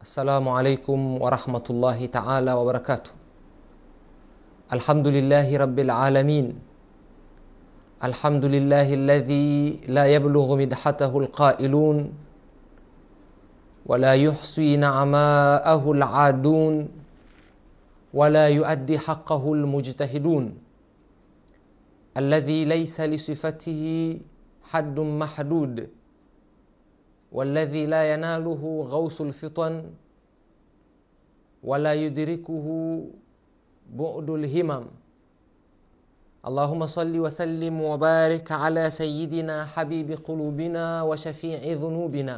Assalamu alaikum warahmatullahi taala wabarakatuh. Alhamdulillahi rabbil alamin. Alhamdulillahi alladhi la yablughu midhatahu alqailun wala yuhsi na'maahu aladun wala yuaddi haqqahu almujtahidun alladhi laysa lisifatihi haddun mahdud والذي لا يناله غوص الفطن ولا يدركه بعد الهمم اللهم صل وسلم وبارك على سيدنا حبيب قلوبنا وشفيع ذنوبنا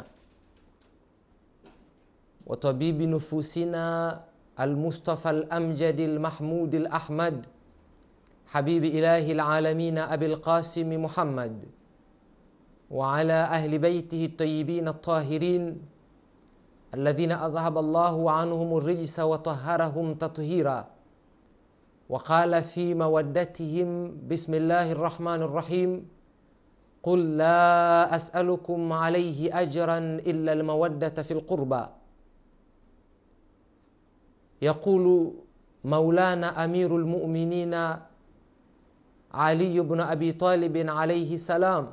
وطبيب نفوسنا المصطفى الامجد المحمود الاحمد حبيب اله العالمين ابي القاسم محمد وعلى اهل بيته الطيبين الطاهرين الذين اذهب الله عنهم الرجس وطهرهم تطهيرا وقال في مودتهم بسم الله الرحمن الرحيم قل لا اسالكم عليه اجرا الا الموده في القربى يقول مولانا امير المؤمنين علي بن ابي طالب عليه السلام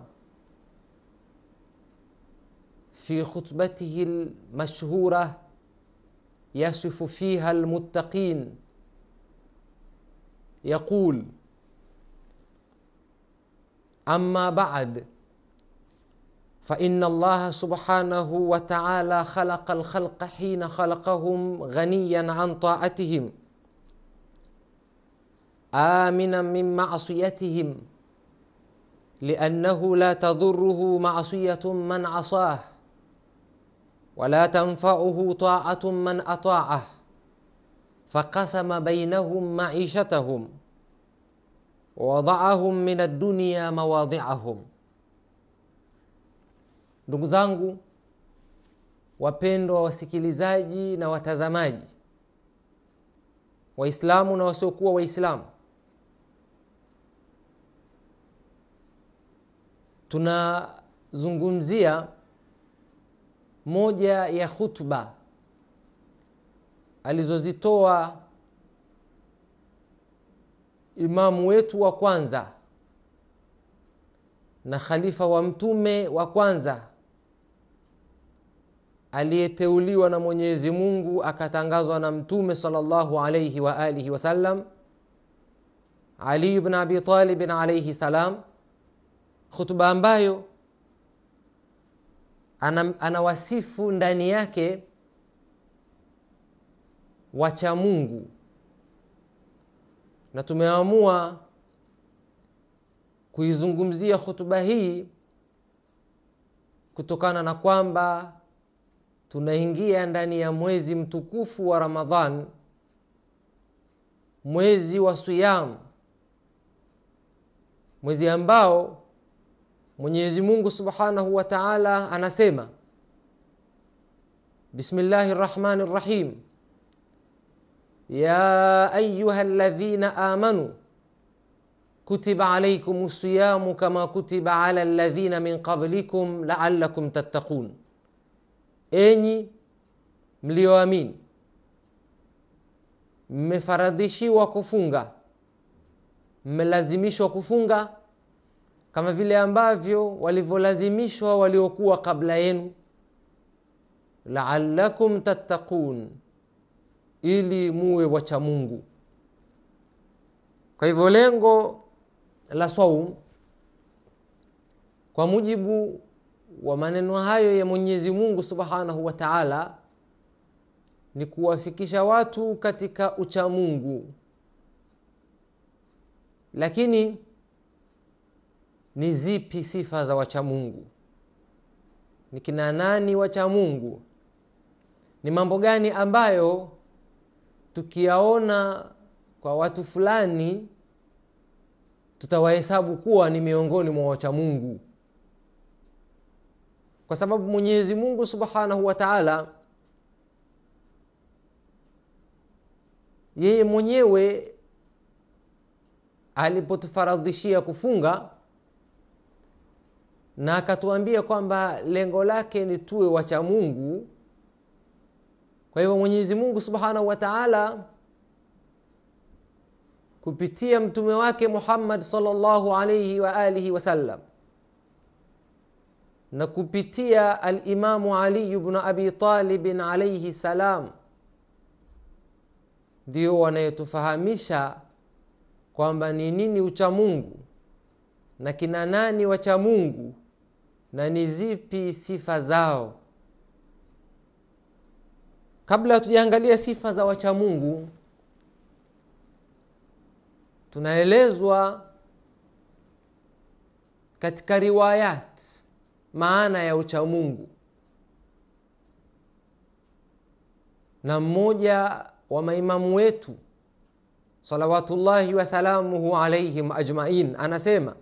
في خطبته المشهوره يصف فيها المتقين يقول اما بعد فان الله سبحانه وتعالى خلق الخلق حين خلقهم غنيا عن طاعتهم امنا من معصيتهم لانه لا تضره معصيه من عصاه ولا تنفعه طاعة من أطاعه فقسم بينهم معيشتهم ووضعهم من الدنيا مواضعهم ndugu zangu wapendwa wasikilizaji na watazamaji waislamu na wasiokuwa waislamu tunazungumzia moja ya khutba alizozitoa imamu wetu wa kwanza na khalifa wa mtume wa kwanza aliyeteuliwa na mwenyezi mungu akatangazwa na mtume salllahu alaihi wa alihi wasallam ali bn abi talibin alaihi salam khutba ambayo anawasifu ana ndani yake wacha mungu na tumeamua kuizungumzia hutuba hii kutokana na kwamba tunaingia ndani ya mwezi mtukufu wa ramadhan mwezi wa siyam mwezi ambao mwenyezi mungu subhanahu wa taala anasema bismillahi rrahmani rrahim ya ayuha ladhina amanu kutiba alaikum siyamu kama kutiba ala ladhina min qablikum laalakum tattaqun enyi mlioamini mmefaradhishiwa kufunga mmelazimishwa kufunga kama vile ambavyo walivyolazimishwa waliokuwa kabla yenu laalakum tattaqun ili muwe wacha mungu kwa hivyo lengo la saum kwa mujibu wa maneno hayo ya mwenyezi mungu subhanahu wa taala ni kuwafikisha watu katika uchamungu lakini ni zipi sifa za wachamungu ni kina nani wachamungu ni mambo gani ambayo tukiyaona kwa watu fulani tutawahesabu kuwa ni miongoni mwa wachamungu kwa sababu mwenyezi mungu subhanahu wa taala yeye mwenyewe alipotufaradhishia kufunga na akatuambia kwamba lengo lake ni tuwe wacha mungu kwa hivyo mwenyezi mungu subhanahu wa taala kupitia mtume wake muhammad salllahu alaihi wa alihi wasallam na kupitia alimamu aliyu bnu abi talibin alaihi salam ndio wanayetufahamisha kwamba ni nini uchamungu na kina nani wachamungu na ni zipi sifa zao kabla hatujaangalia sifa za wachamungu tunaelezwa katika riwayat maana ya uchamungu na mmoja wa maimamu wetu salawatullahi wasalamuhu alaihim ajmain anasema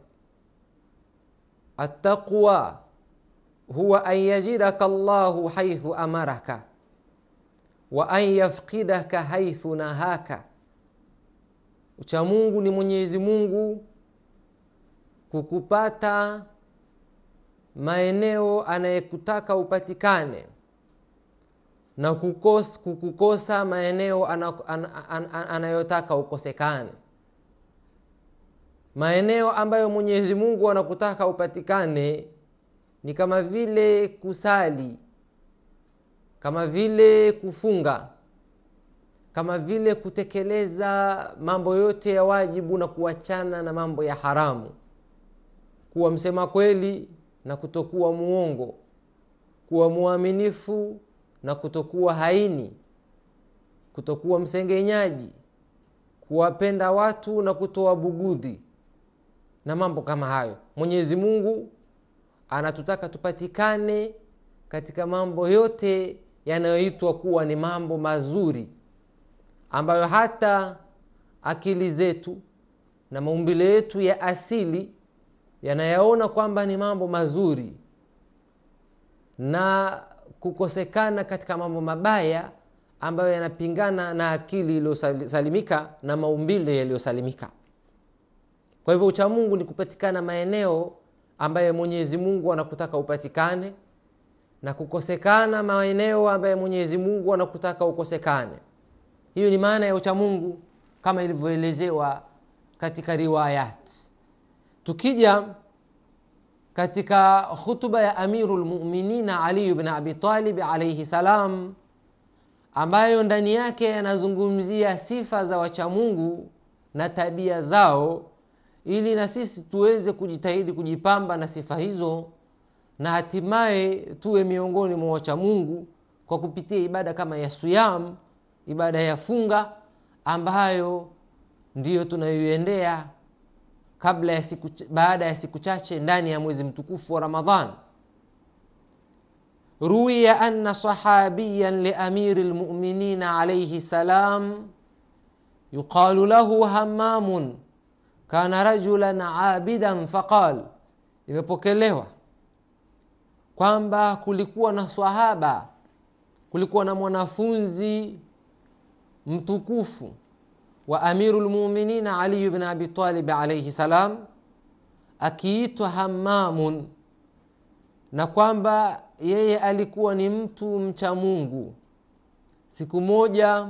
attaqwa huwa an yajidaka llahu haithu amaraka wa an yafqidaka haithu nahaka uchamungu ni mwenyezi mungu kukupata maeneo anayekutaka upatikane na kukos, kukukosa maeneo anayotaka an, an, an, ukosekane maeneo ambayo mwenyezi mungu anakutaka upatikane ni kama vile kusali kama vile kufunga kama vile kutekeleza mambo yote ya wajibu na kuachana na mambo ya haramu kuwa msema kweli na kutokuwa muongo kuwa mwaminifu na kutokuwa haini kutokuwa msengenyaji kuwapenda watu na kutoa bugudhi na mambo kama hayo mwenyezi mungu anatutaka tupatikane katika mambo yote yanayoitwa kuwa ni mambo mazuri ambayo hata akili zetu na maumbile yetu ya asili yanayaona kwamba ni mambo mazuri na kukosekana katika mambo mabaya ambayo yanapingana na akili iliyosalimika na maumbile yaliyosalimika kwa hivyo uchamungu ni kupatikana maeneo ambayo mwenyezi mungu anakutaka upatikane na kukosekana maeneo ambayo mwenyezi mungu anakutaka ukosekane hiyo ni maana ya uchamungu kama ilivyoelezewa katika riwayat tukija katika khutuba ya amiru lmuminina aliyu bn abitalib alaihi salam ambayo ndani yake yanazungumzia sifa za wachamungu na tabia zao ili na sisi tuweze kujitahidi kujipamba na sifa hizo na hatimaye tuwe miongoni mwa wachamungu kwa kupitia ibada kama ya suyam ibada ya funga ambayo ndiyo tunayoiendea kabla ya siku, baada ya siku chache ndani ya mwezi mtukufu wa ramadhan ruwiya anna sahabiyan liamiri lmuminina alaihi salam yuqalu lahu hamamun kana rajulan abidan faqal imepokelewa kwamba kulikuwa na swahaba kulikuwa na mwanafunzi mtukufu wa amiru lmuminina aliyu bn abitalib alaihi salam akiitwa hamamun na kwamba yeye alikuwa ni mtu mcha mungu siku moja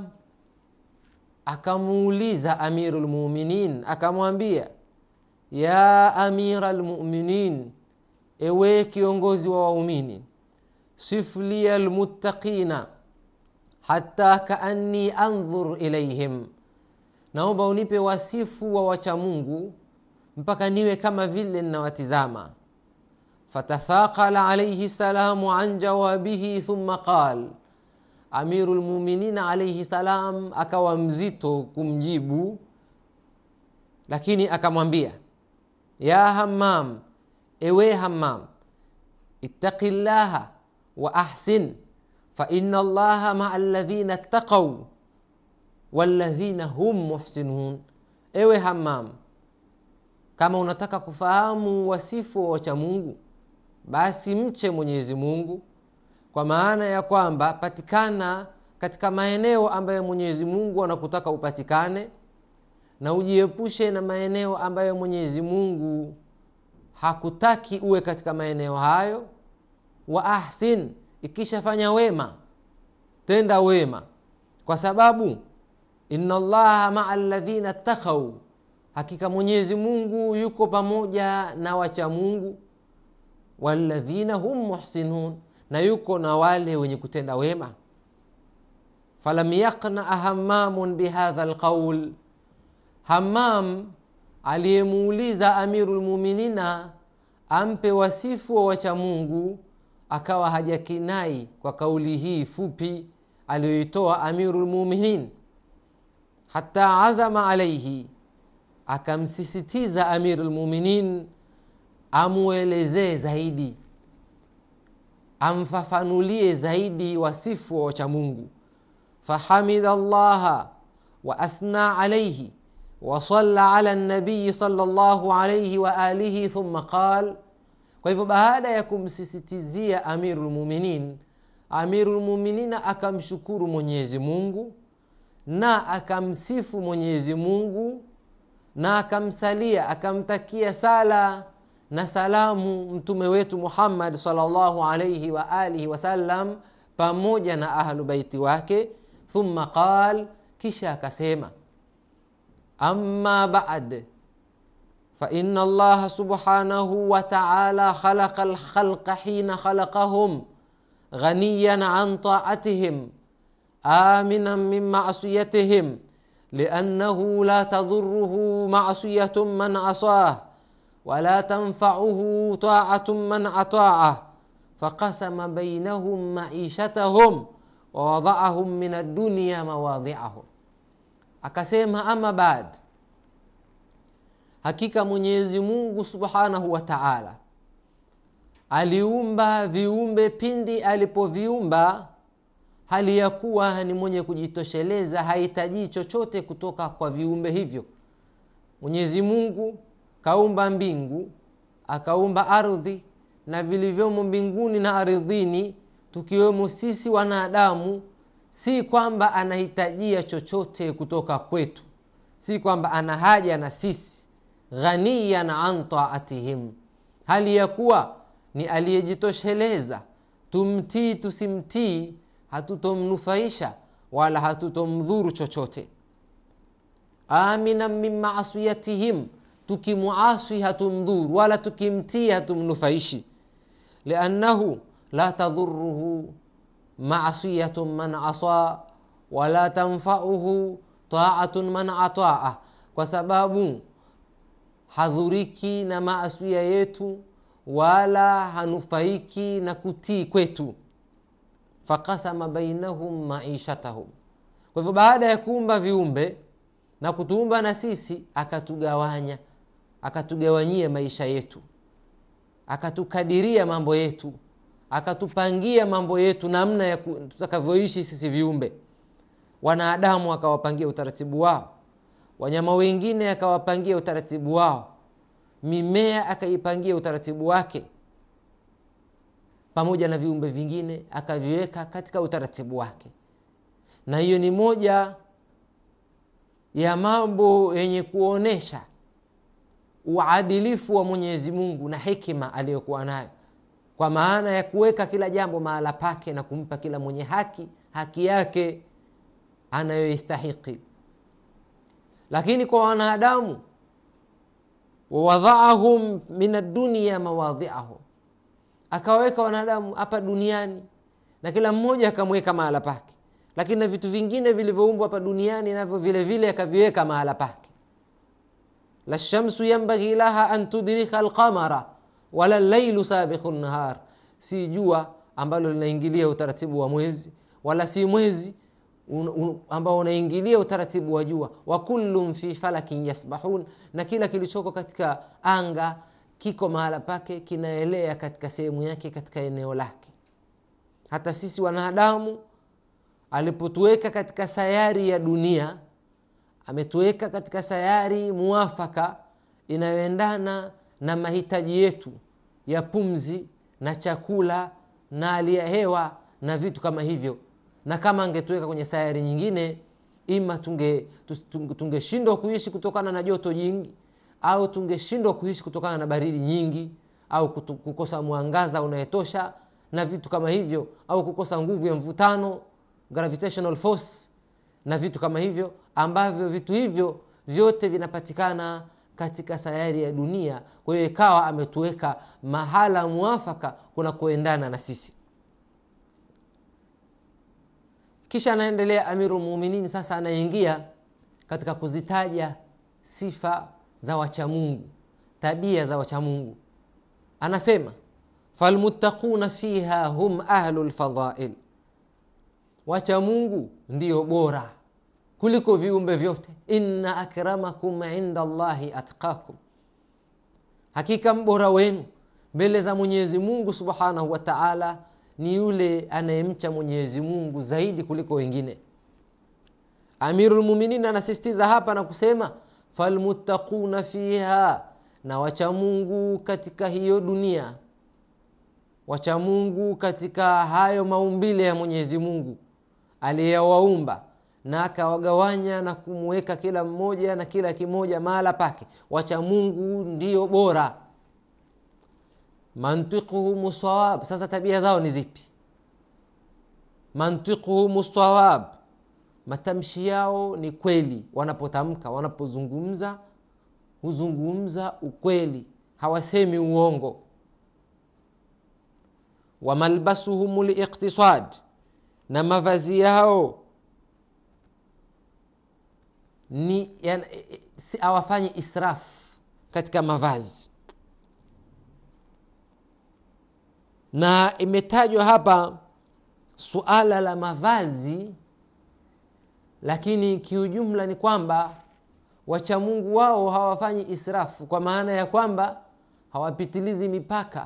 akamuuliza amiru lmuminin akamwambia ya amira lmuminin ewe kiongozi wa waumini siflia lmuttaqina hata kaanni andhur ilaihim naomba unipe wasifu wa wachamungu mpaka niwe kama vile ninawatizama fatathaqala alaihi salamu an jawabihi thumma qal amiru lmuminina alaihi salam akawa mzito kumjibu lakini akamwambia ya hammam ewe hammam ittaqi llaha wa ahsin faina allaha maa ladhina ttaqau waladhina hum muhsinun ewe hammam kama unataka kufahamu wasifu wa wachamungu basi mche mwenyezi mungu kwa maana ya kwamba patikana katika maeneo ambayo mwenyezi mungu anakutaka upatikane na ujiepushe na maeneo ambayo mwenyezi mungu hakutaki uwe katika maeneo hayo wa ahsin ikishafanya wema tenda wema kwa sababu inna llaha maa ladhina ttakau hakika mwenyezi mungu yuko pamoja na wacha mungu waladhina hum muhsinun na yuko na wale wenye kutenda wema falam yaqnaa hamamun bihadha lqaul hamam aliyemuuliza amiru lmuminina ampe wasifu wa wacha mungu akawa hajakinai kwa kauli hii fupi aliyoitoa amiru lmuminin hata azama alaihi akamsisitiza amiru lmuminin amuelezee zaidi amfafanulie zaidi wasifu wa wacha mungu fahamida llaha wa athna alaihi wasalla ala nabiyi sala llahu alaihi waalihi thumma qal kwa hivyo baada ya kumsisitizia amiru lmuminin amiru lmuminina akamshukuru mwenyezi mungu na akamsifu mwenyezi mungu na akamsalia akamtakia sala na salamu mtume wetu muhammad salllahu alaihi waalihi wasallam pamoja na ahlu baiti wake thumma qal kisha akasema amma bad فإن الله سبحانه وتعالى خلق الخلق حين خلقهم غنيا عن طاعتهم آمنا من معصيتهم لأنه لا تضره معصية من عصاه ولا تنفعه طاعة من أطاعه فقسم بينهم معيشتهم ووضعهم من الدنيا مواضعهم akasema ama baad hakika mwenyezi mungu subhanahu wa taala aliumba viumbe pindi alipoviumba hali ya kuwa ni mwenye kujitosheleza hahitaji chochote kutoka kwa viumbe hivyo mwenyezi mungu kaumba mbingu akaumba ardhi na vilivyomo mbinguni na ardhini tukiwemo sisi wanadamu si kwamba anahitajia chochote kutoka kwetu si kwamba ana haja na sisi ghaniyan an taatihim hali ya kuwa ni aliyejitosheleza tumtii tusimtii hatutomnufaisha wala hatutomdhuru chochote aminan min maasiyatihim tukimuaswi hatumdhuru wala tukimtii hatumnufaishi liannahu la tadhuruhu masiyatu man asa wala tanfauhu taatun man ataa kwa sababu hadhuriki na maasia yetu wala hanufaiki na kutii kwetu fakasama bainahum maishatahum kwa hivyo baada ya kuumba viumbe na kutuumba na sisi akatugawanya akatugawanyia maisha yetu akatukadiria mambo yetu akatupangia mambo yetu namna ya tutakavyoishi sisi viumbe wanadamu akawapangia utaratibu wao wanyama wengine akawapangia utaratibu wao mimea akaipangia utaratibu wake pamoja na viumbe vingine akaviweka katika utaratibu wake na hiyo ni moja ya mambo yenye kuonyesha uadilifu wa mwenyezi mungu na hekima aliyokuwa nayo kwa maana ya kuweka kila jambo mahala pake na kumpa kila mwenye haki haki yake anayoistahiki lakini kwa wanadamu wawadhaahum min addunia mawadhiahum akawaweka wanadamu hapa duniani na kila mmoja akamweka mahala pake lakini na vitu vingine vilivyoumbwa hapa duniani navyo vile vile akaviweka mahala pake la shamsu yambaghi laha an tudrika alqamara wala lailu sabiqu nahar si jua ambalo linaingilia utaratibu wa mwezi wala si mwezi un, un, ambao unaingilia utaratibu wa jua wa kullun fi falakin yasbahun na kila kilichoko katika anga kiko mahala pake kinaelea katika sehemu yake katika eneo lake hata sisi wanadamu alipotuweka katika sayari ya dunia ametuweka katika sayari muafaka inayoendana na mahitaji yetu ya pumzi na chakula na hali ya hewa na vitu kama hivyo na kama angetuweka kwenye sayari nyingine ima tungeshindwa tunge, tunge kuishi kutokana na joto jingi au tungeshindwa kuishi kutokana na baridi nyingi au kutu, kukosa mwangaza unayetosha na vitu kama hivyo au kukosa nguvu ya mvutano gravitational force na vitu kama hivyo ambavyo vitu hivyo vyote vinapatikana katika sayari ya dunia kwa hiyo ikawa ametuweka mahala mwafaka kunakoendana na sisi kisha anaendelea amiru lmuminin sasa anaingia katika kuzitaja sifa za wachamungu tabia za wachamungu anasema falmuttaquna fiha hum ahlu lfadhail wachamungu ndio bora kuliko viumbe vyote inna akramakum inda llahi atqakum hakika mbora wenu mbele za mwenyezi mungu subhanahu wa taala ni yule anayemcha mwenyezi mungu zaidi kuliko wengine amirulmuminin anasisitiza hapa na kusema falmuttaquna fiha na wachamungu katika hiyo dunia wachamungu katika hayo maumbile ya mwenyezi mungu aliyewaumba na akawagawanya na kumweka kila mmoja na kila kimoja mahala pake wacha mungu ndio bora mantiquhum sawab sasa tabia zao ni zipi mantiquhum sawab matamshi yao ni kweli wanapotamka wanapozungumza huzungumza ukweli hawasemi uongo wamalbasuhum liqtisad na mavazi yao ni yani, si, hawafanyi israf katika mavazi na imetajwa hapa suala la mavazi lakini kiujumla ni kwamba wachamungu wao hawafanyi israfu kwa maana ya kwamba hawapitilizi mipaka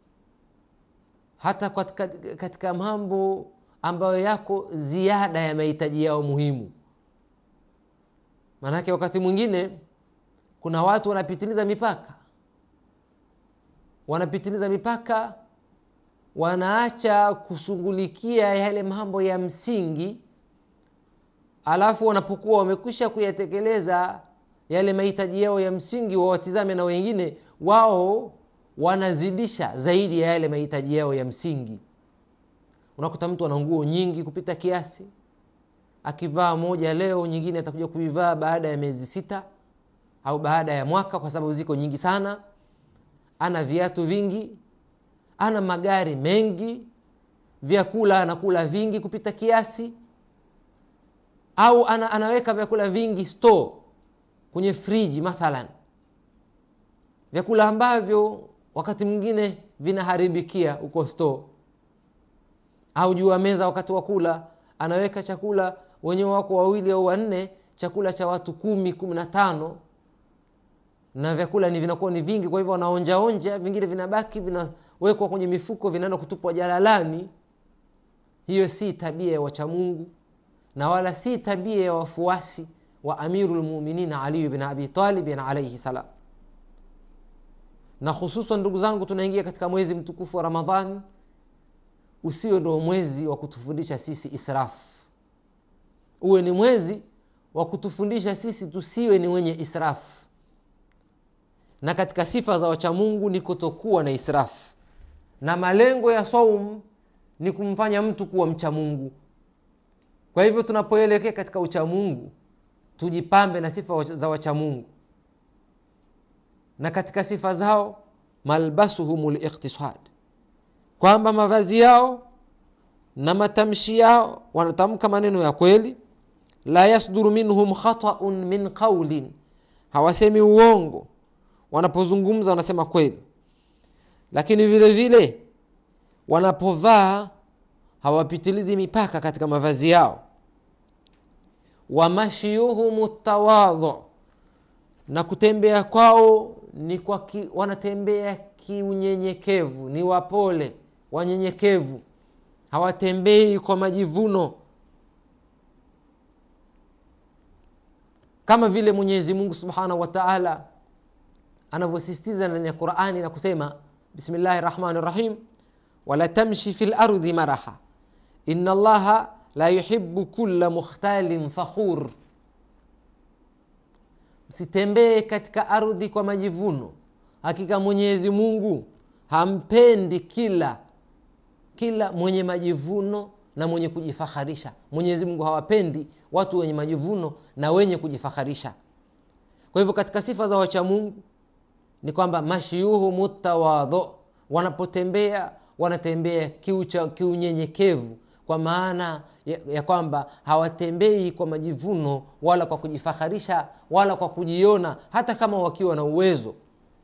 hata katika, katika mambo ambayo yako ziada ya mahitaji yao muhimu maanake wakati mwingine kuna watu wanapitiliza mipaka wanapitiliza mipaka wanaacha kushughulikia yale mambo ya msingi alafu wanapokuwa wamekwisha kuyatekeleza yale mahitaji yao ya msingi wawatizame na wengine wao wanazidisha zaidi ya yale mahitaji yao ya msingi unakuta mtu ana nguo nyingi kupita kiasi akivaa moja leo nyingine atakuja kuivaa baada ya miezi sita au baada ya mwaka kwa sababu ziko nyingi sana ana viatu vingi ana magari mengi vyakula anakula vingi kupita kiasi au ana, anaweka vyakula vingi store kwenye friji mathalan vyakula ambavyo wakati mwingine vinaharibikia huko store au juu ya meza wakati wa kula anaweka chakula wenyewe wako wawili au wanne chakula cha watu kumi kumi na tano na vyakula ni vinakuwa ni vingi kwa hivyo wanaonjaonja vingine vinabaki vinawekwa kwenye mifuko vinaenda kutupwa jalalani hiyo si tabia ya wachamungu na wala si tabia ya wafuasi wa amiru lmuminin aliyu bin abi talibin alaihi salam na hususan ndugu zangu tunaingia katika mwezi mtukufu wa ramadhan usio ndo mwezi wa kutufundisha sisi israfu uwe ni mwezi wa kutufundisha sisi tusiwe ni wenye israfu na katika sifa za wachamungu ni kutokuwa na israfu na malengo ya saum ni kumfanya mtu kuwa mcha mungu kwa hivyo tunapoelekea katika uchamungu tujipambe na sifa za wachamungu na katika sifa zao malbasuhum liqtisad kwamba mavazi yao na matamshi yao wanatamka maneno ya kweli la yasduru minhum khataun min qaulin hawasemi uongo wanapozungumza wanasema kweli lakini vile vile wanapovaa hawapitilizi mipaka katika mavazi yao wamashiyuhum tawadhu na kutembea kwao ni kwa ki, wanatembea kiunyenyekevu ni wapole wanyenyekevu hawatembei kwa majivuno kama vile mwenyezi mungu subhanahu wa taala anavyosisitiza ndani ya qurani na kusema bismillahi rahmani rahim wala tamshi fi lardi maraha ina allaha la yuhibu kula mukhtalin fakhur msitembee katika ardhi kwa majivuno hakika mwenyezi mungu hampendi kila kila mwenye majivuno na mwenye kujifaharisha mwenyezi mungu hawapendi watu wenye majivuno na wenye kujifaharisha kwa hivyo katika sifa za wachamungu ni kwamba mashiuhu mutawadho wanapotembea wanatembea kiucha kiunyenyekevu kwa maana ya, ya kwamba hawatembei kwa majivuno wala kwa kujifaharisha wala kwa kujiona hata kama wakiwa na uwezo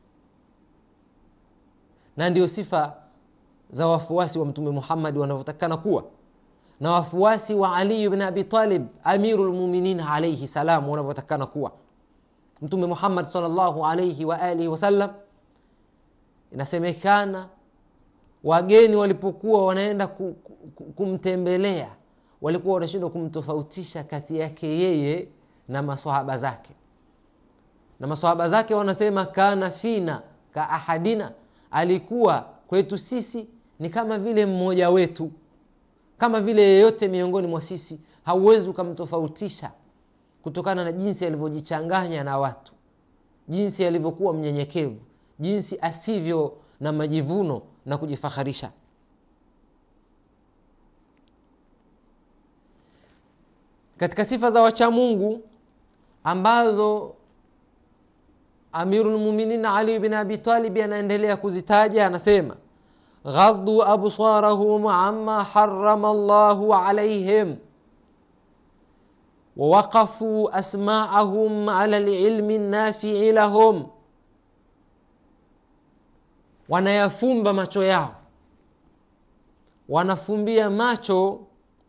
na ndio sifa za wafuasi wa mtume muhammadi wanavyotakikana kuwa na wafuasi wa ali bn abi talib amiru lmuminin alaihi salam wanavyotakikana kuwa mtume muhammad salllahu alaihi waalihi wasallam inasemekana wageni walipokuwa wanaenda ku, ku, kumtembelea walikuwa wanashindwa kumtofautisha kati yake yeye na masahaba zake na masahaba zake wanasema kana fina ka ahadina alikuwa kwetu sisi ni kama vile mmoja wetu kama vile yeyote miongoni mwa sisi hauwezi ukamtofautisha kutokana na jinsi alivyojichanganya na watu jinsi alivyokuwa mnyenyekevu jinsi asivyo na majivuno na kujifaharisha katika sifa za wachamungu ambazo amirulmuminin ali bin abi talibi anaendelea kuzitaja anasema ghaddu absarahum ama harama llahu alaihim ووقفوا أسماعهم على العلم النافع لهم wanayafumba macho yao wanafumbia macho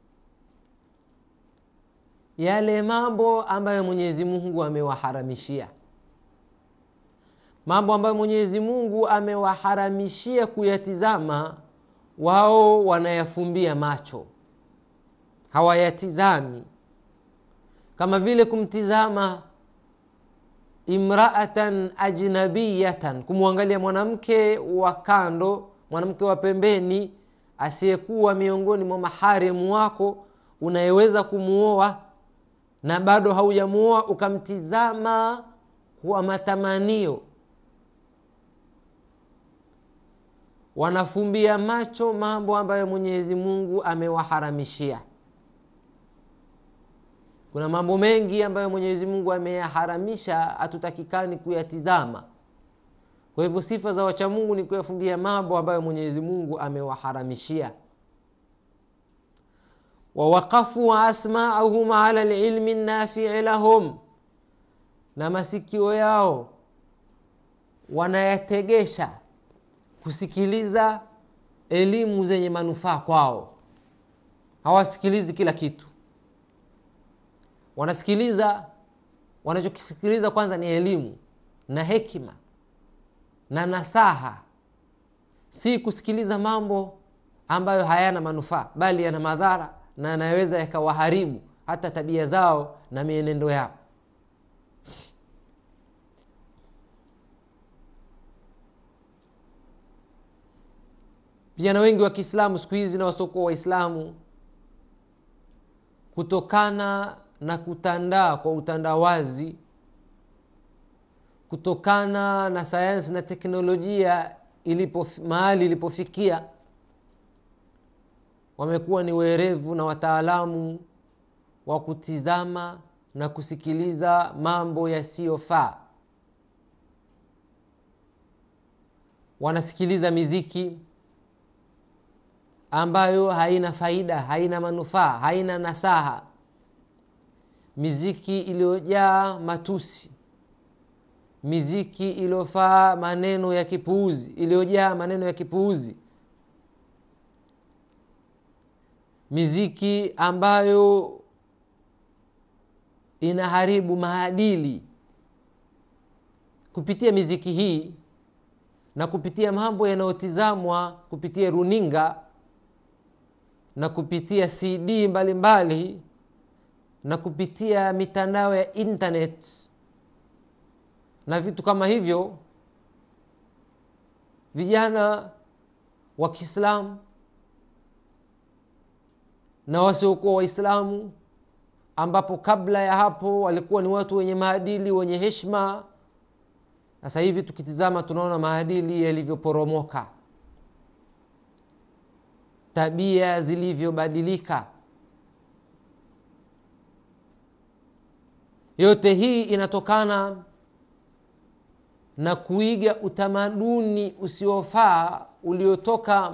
yale mambo ambayo mwenyezi mungu amewaharamishia mambo ambayo mwenyezi mungu amewaharamishia kuyatizama wao wanayafumbia macho hawayatizami kama vile kumtizama imraatan ajnabiyatan kumwangalia mwanamke wa kando mwanamke wa pembeni asiyekuwa miongoni mwa maharemu wako unayeweza kumuoa na bado haujamuoa ukamtizama kwa matamanio wanafumbia macho mambo ambayo mwenyezi mungu amewaharamishia kuna mambo mengi ambayo mwenyezi mungu ameyaharamisha hatutakikani kuyatizama kwa hivyo sifa za wachamungu ni kuyafumbia mambo ambayo mwenyezi mungu amewaharamishia wawaqafu asmaahum ala lilmi nafii lahum na masikio yao wanayategesha kusikiliza elimu zenye manufaa kwao hawasikilizi kila kitu wanasikiliza wanachokisikiliza kwanza ni elimu na hekima na nasaha si kusikiliza mambo ambayo hayana manufaa bali yana madhara na yanaweza yakawaharibu hata tabia zao na mienendo yao vijana wengi wa kiislamu siku hizi na wasiokuwa waislamu kutokana na kutandaa kwa utandawazi kutokana na sayansi na teknolojia ilipo mahali ilipofikia wamekuwa ni werevu na wataalamu wa kutizama na kusikiliza mambo yasiyofaa wanasikiliza miziki ambayo haina faida haina manufaa haina nasaha miziki iliyojaa matusi miziki iliyofaa maneno ya kipuuzi iliyojaa maneno ya kipuuzi miziki ambayo inaharibu maadili kupitia miziki hii na kupitia mambo yanayotizamwa kupitia runinga na kupitia cd mbalimbali mbali, na kupitia mitandao ya internet na vitu kama hivyo vijana wa kiislamu na wasiokuwa waislamu ambapo kabla ya hapo walikuwa ni watu wenye maadili wenye heshma sasa hivi tukitizama tunaona maadili yalivyoporomoka tabia zilivyobadilika yote hii inatokana na kuiga utamaduni usiofaa uliotoka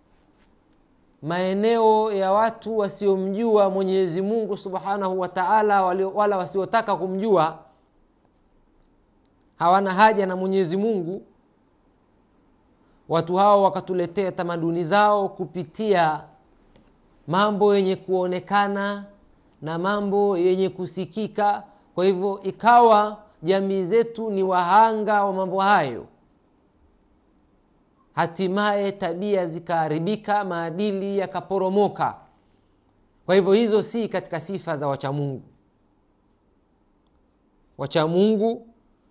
maeneo ya watu wasiomjua mwenyezi mungu subhanahu wa taala wala wasiotaka kumjua hawana haja na mwenyezi mungu watu hao wakatuletea tamaduni zao kupitia mambo yenye kuonekana na mambo yenye kusikika kwa hivyo ikawa jamii zetu ni wahanga wa mambo hayo hatimaye tabia zikaharibika maadili yakaporomoka kwa hivyo hizo si katika sifa za wachamungu wachamungu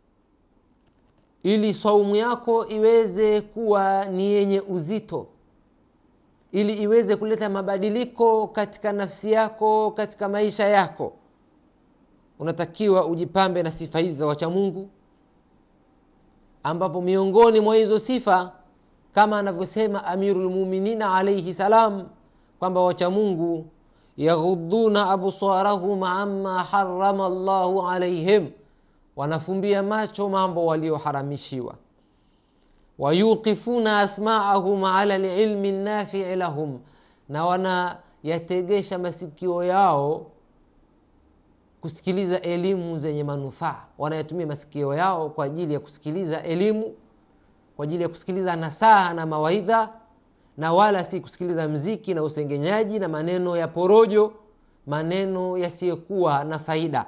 ili swaumu yako iweze kuwa ni yenye uzito ili iweze kuleta mabadiliko katika nafsi yako katika maisha yako unatakiwa ujipambe na sifa hizi za wachamungu ambapo miongoni mwa hizo sifa kama anavyosema amirulmuminina alaihi salam kwamba wachamungu yaghuduna absarahum ama harama llahu alaihim wanafumbia macho mambo walioharamishiwa wayuqifuna asmaahum ala lilmi nafii lahum na wanayategesha masikio yao kusikiliza elimu zenye manufaa wanayatumia masikio yao kwa ajili ya kusikiliza elimu kwa ajili ya kusikiliza nasaha na mawaidha na wala si kusikiliza mziki na usengenyaji na maneno ya porojo maneno yasiyokuwa na faida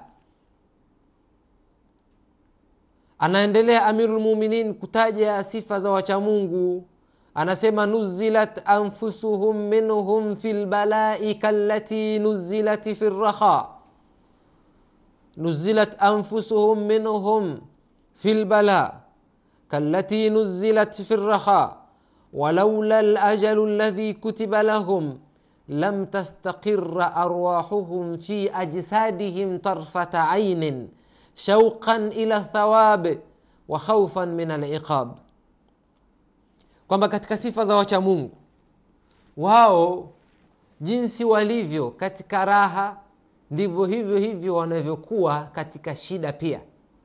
anaendelea amirulmuminin kutaja sifa za wachamungu anasema nuzilat anfusuhum minhum fi lbalai kalati nuzilat fi lraha nuzilat anfusuhum minhum fi lbala kalati nuzilat fi lraha walaula lajalu ladhi kutiba lahum lam tastaqira arwahuhum fi ajsadihim tarfata ainin shauqan ila thawab wa khaufan min aliqab kwamba katika sifa za wacha mungu wao jinsi walivyo katika raha ndivyo hivyo hivyo wanavyokuwa katika shida pia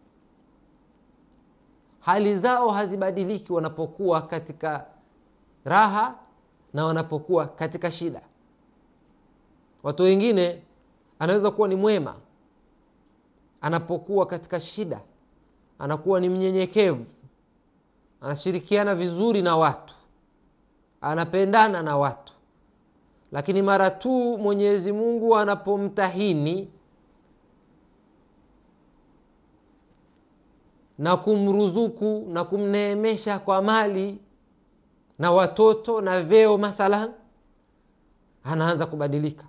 hali zao hazibadiliki wanapokuwa katika raha na wanapokuwa katika shida watu wengine anaweza kuwa ni mwema anapokuwa katika shida anakuwa ni mnyenyekevu anashirikiana vizuri na watu anapendana na watu lakini mara tu mwenyezi mungu anapomtahini na kumruzuku na kumneemesha kwa mali na watoto na vyeo mathalan anaanza kubadilika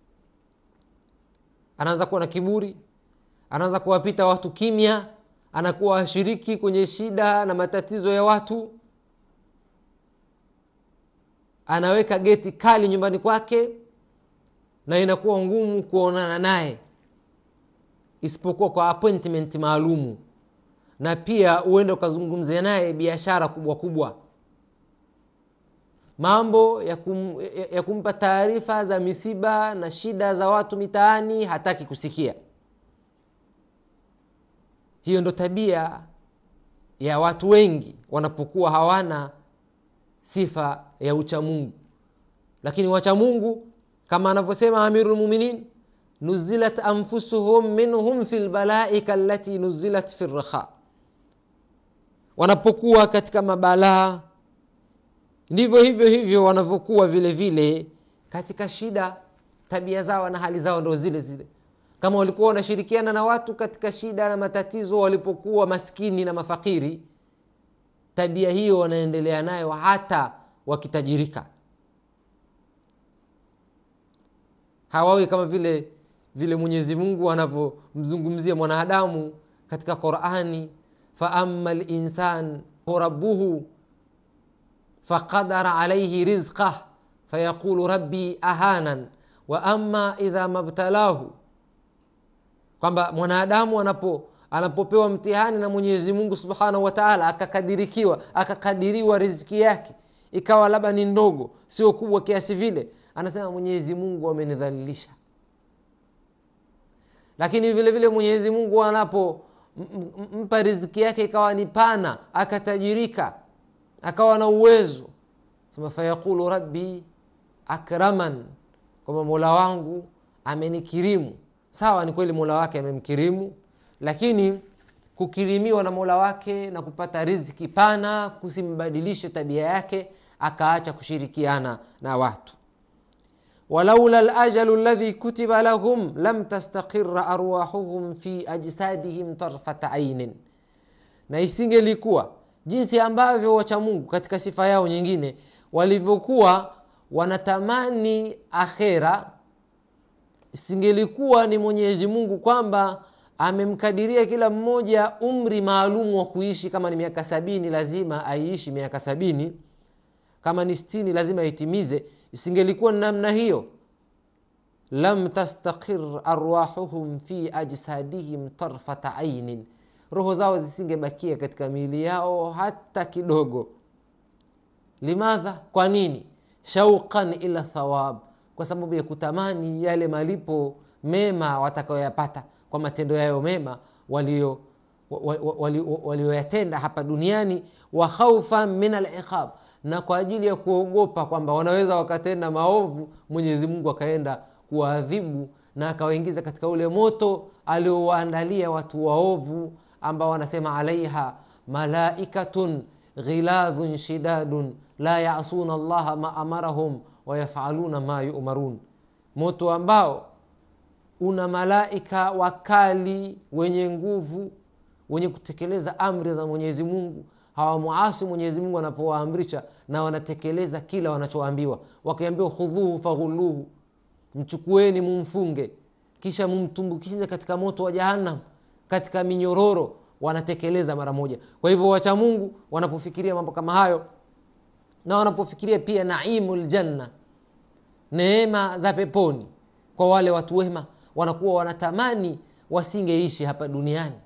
anaanza kuwa na kiburi anaanza kuwapita watu kimya anakuwa ashiriki kwenye shida na matatizo ya watu anaweka geti kali nyumbani kwake na inakuwa ngumu kuonana naye isipokuwa kwa appointment maalumu na pia uende ukazungumzia naye biashara kubwa kubwa mambo ya, kum, ya, ya kumpa taarifa za misiba na shida za watu mitaani hataki kusikia hiyo ndo tabia ya watu wengi wanapokuwa hawana sifa ya uchamungu lakini wachamungu kama anavyosema amirulmuminin nuzilat anfusuhum minhum fi lbalai kalati nuzilat fi rraha wanapokuwa katika mabalaa ndivyo hivyo hivyo wanavyokuwa vile vile katika shida tabia zao na hali zao ndo zile zile kama walikuwa wanashirikiana na watu katika shida na matatizo walipokuwa maskini na mafakiri tabia hiyo wanaendelea nayo hata wakitajirika hawawi kama vile vile mwenyezi mungu anavyomzungumzia mwanadamu katika qurani faama linsan rabuhu faqadara alaihi rizqah fayaqulu rabbi ahanan wa ama idha mabtalahu kwamba mwanadamu anapo anapopewa mtihani na mwenyezi mungu subhanahu wa taala akakadirikiwa akakadiriwa riziki yake ikawa labda ni ndogo sio kubwa kiasi vile anasema mwenyezi mungu amenidhalilisha lakini vile vile mwenyezi mungu anapo mpa riziki yake ikawa ni pana akatajirika akawa na uwezo sema fayaqulu rabbi akraman kwamba mola wangu amenikirimu sawa ni kweli mola wake amemkirimu lakini kukirimiwa na mola wake na kupata riziki pana kusimbadilishe tabia yake akaacha kushirikiana na watu walaula lajalu ladhi kutiba lahum lam tastaqira arwahuhum fi ajsadihim tarfata ainin na isingelikuwa jinsi ambavyo wacha mungu katika sifa yao nyingine walivyokuwa wanatamani akhera isingelikuwa ni mwenyezi mungu kwamba amemkadiria kila mmoja umri maalumu wa kuishi kama ni miaka sabini lazima aiishi miaka sabini kama ni stini lazima aitimize isingelikuwa ni namna hiyo lam tastaqir arwahuhum fi ajsadihim tarfata ainin roho zao zisingebakia katika miili yao hata kidogo limadha kwa nini shauqan ila thawab kwa sababu ya kutamani yale malipo mema watakayoyapata kwa matendo yayo mema walio walioyatenda hapa duniani wa khaufan min aliqab na kwa ajili ya kuogopa kwamba wanaweza wakatenda maovu mwenyezi mungu akaenda kuwaadhibu na akawaingiza katika ule moto aliowaandalia watu waovu ambao wanasema alaiha malaikatun ghiladhun shidadun la yasuna llaha ma amarahum wayafaluna ma yumarun moto ambao una malaika wakali wenye nguvu wenye kutekeleza amri za mwenyezi mungu hawamuasi mwenyezi mungu anapowaamrisha na wanatekeleza kila wanachoambiwa wakiambiwa khudhuhu faghuluhu mchukueni mumfunge kisha mumtumbukize katika moto wa jahannam katika minyororo wanatekeleza mara moja kwa hivyo wacha mungu wanapofikiria mambo kama hayo na wanapofikiria pia naimu ljanna neema za peponi kwa wale watu wema wanakuwa wanatamani wasingeishi hapa duniani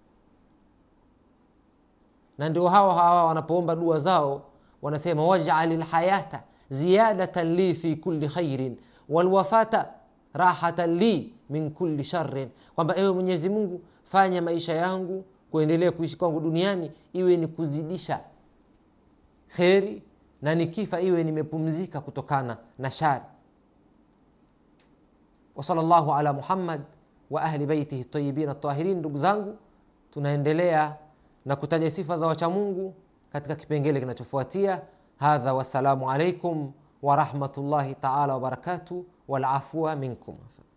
na ndio hawa hawa wanapoomba dua zao wanasema wajali lhayata ziyadatan li fi kulli khairin walwafata rahatan li min kulli sharrin kwamba ewe mwenyezi mungu fanya maisha yangu kuendelea kuishi kwangu duniani iwe ni kuzidisha kheri na nikifa iwe nimepumzika kutokana na shari wasala llahu ala muhammad wa ahli baitihi tayibin tahirin ndugu zangu tunaendelea na kutaja sifa za wachamungu katika kipengele kinachofuatia hadha wassalamu alaikum warahmatullahi taala wabarakatuh walafua minkum